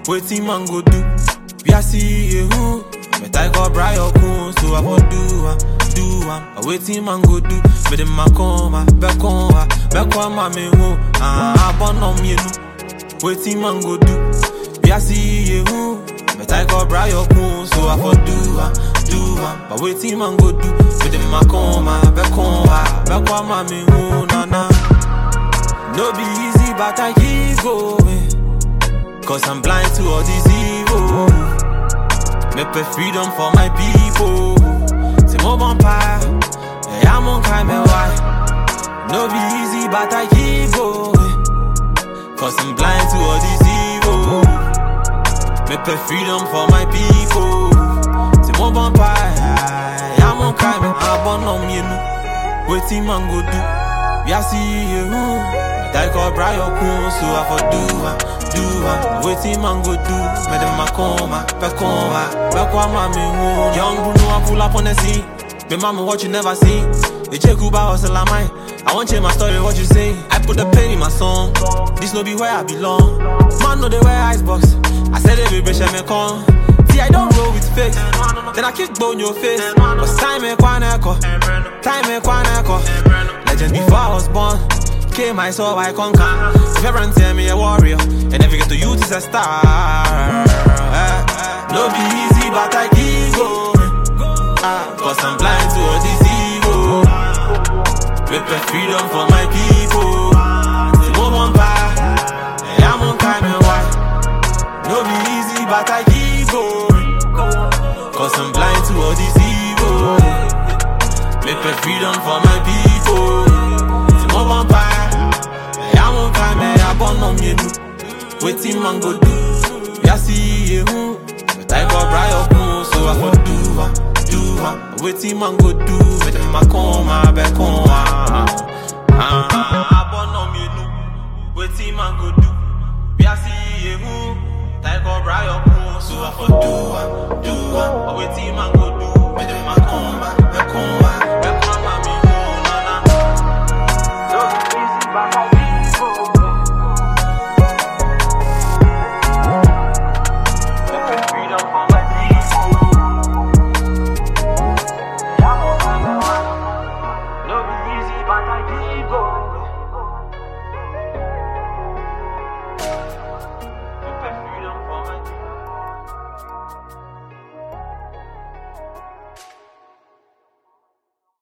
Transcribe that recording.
Waiting man go do. We are see you. Me tie go bra your kun, so I go do am, do am. But waiting man go do. Me dem ma come, back on, back on my me hu. Ah, abon on me nu. Waiting man go do. We are see you. Me tie go bra your kun, so I go do am, do am. But waiting man go do. Me dem ma come, back on, back on my me hu. Na na. No be easy, but I keep going. Cause I'm blind to all this evil. Make a freedom for my people. C'est mon vampire. Et à mon crime, why? No be easy, but I keep going. Cause I'm blind to all this evil. Make a freedom for my people. C'est mon vampire. Et à mon crime, abandon me nous. Waiting man go do. We are see you. Die call Brian Kun, so I for do am, do am. Waiting man go do. Me dem ma coma, back on back on my me who. Young Bruno, I pull up on the scene. Me mama, what you never seen. The check Kuba hustle am I. I want change my story, what you say? I put the pain in my song. This no be where I belong. Man, no they wear icebox. I said every bitch me come. See, I don't roll with fake. Then I kick bone your face. But time me kwana ko. Time me kwana ko. Legend before I was born. Came I saw I conquer. If everyone tell me a warrior, and if you get to youth is a star. Eh, No be easy, but I keep going. Ah, Cause I'm blind to all this evil. With freedom for my people. The moment by, I'm on time and why. No be easy, but I keep going. Cause I'm blind to all this evil. Make a freedom for my people. C'est mon vampire. Et à mon crime, et à bon nom, yé nous. Waiting man go do. Ya see you. But I got bright up, so I go do am, do am. Waiting man go do. But them ma come, I back on. Ah, ah, bon nom, yé nous. Waiting man go do. Ya see you. But I got bright up, so I go do am, do am. Waiting man go do. But them ma